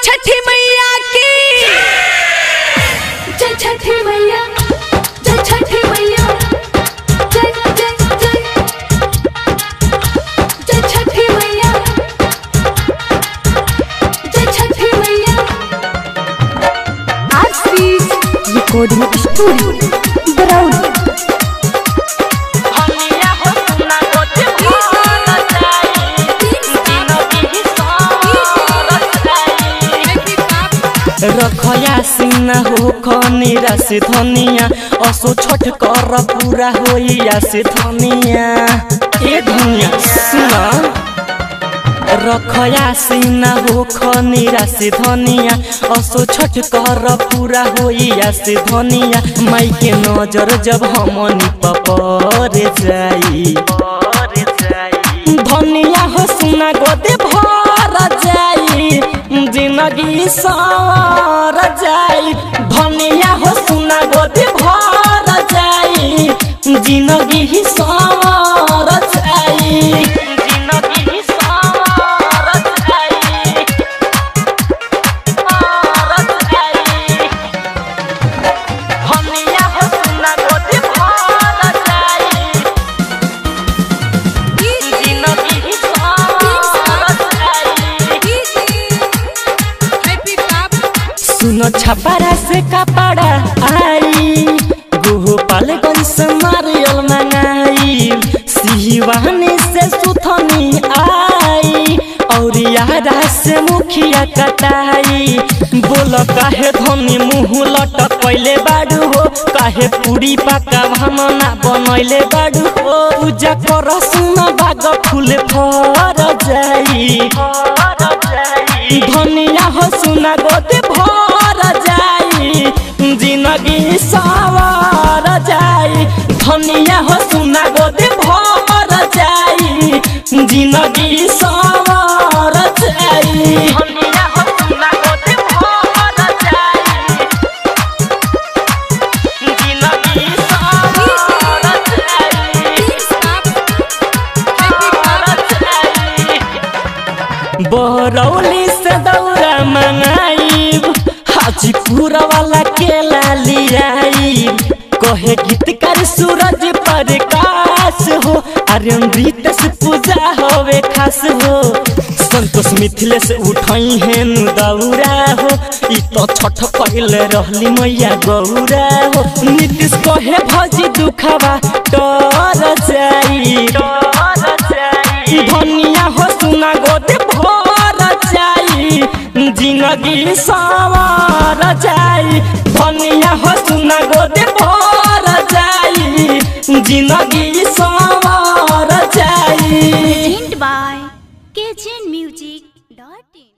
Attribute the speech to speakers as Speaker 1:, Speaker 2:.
Speaker 1: छठी मैया की
Speaker 2: जय छठी मैया जय छठी मैया जय जय जय जय छठी मैया जय छठी मैया
Speaker 1: आरसीज रिकॉर्डिंग स्टूडियो बरौली
Speaker 3: हमिया हो सुना गोते भोला जाई तीनों की सोरत जाई रखया सिन्ना हो खनीरा से धनिया असो छठ कर पूरा होइया से धनिया ए धनिया सुना रखया सिन्ना हो खनीरा से धनिया असो छठ कर पूरा होइया से धनिया माई के नजर जब हमनी पपर जाई धनिया हो सुना गोदे भर जाई जिंदगी सवर जाई धनिया हो सुना गोदे भर जाई जिंदगी सवर जाई जिंदगी सवर जाई सवर जाई धनिया हो सुना गोदे भर जाई जिंदगी सवर जाई सुनो छपारा से कपड़ा आई गोपालगंज से नारियल मंगाई सिवानी से सुथनी आई और यारा से मुखिया कटाई बोल काहे धनी मुँह लटक कैले बाडू हो काहे पूरी पका भामना बनैले बाडू हो पूजा कर सुन बाग फूल फर जाई धनिया हो सुना गोते भर जाई जिंदगी सवार जाई धनिया हो सुना गोते भर जाई जिंदगी सवार जाई धनिया हो सुना गोते भर जाई जिंदगी सवार जाई बरौली से दौरा मंगाईब हाजीपुर वाला केला लियाईब कहे गीतकार सूरज प्रकाश हो अमृत से पूजा होवे खास हो संतोष मिथिलेश उठाई हेन दौरा हो ई तो छठ पहले रहली मैया गौरा हो नीतीश कहे भजी दुखवा डर जाई धनिया हो सुना गोदे भर जाई जिंदगी सवार जाई धनिया हो सुना गोदे भर जाई जिंदगी सवार जाई
Speaker 4: by KGN Music.in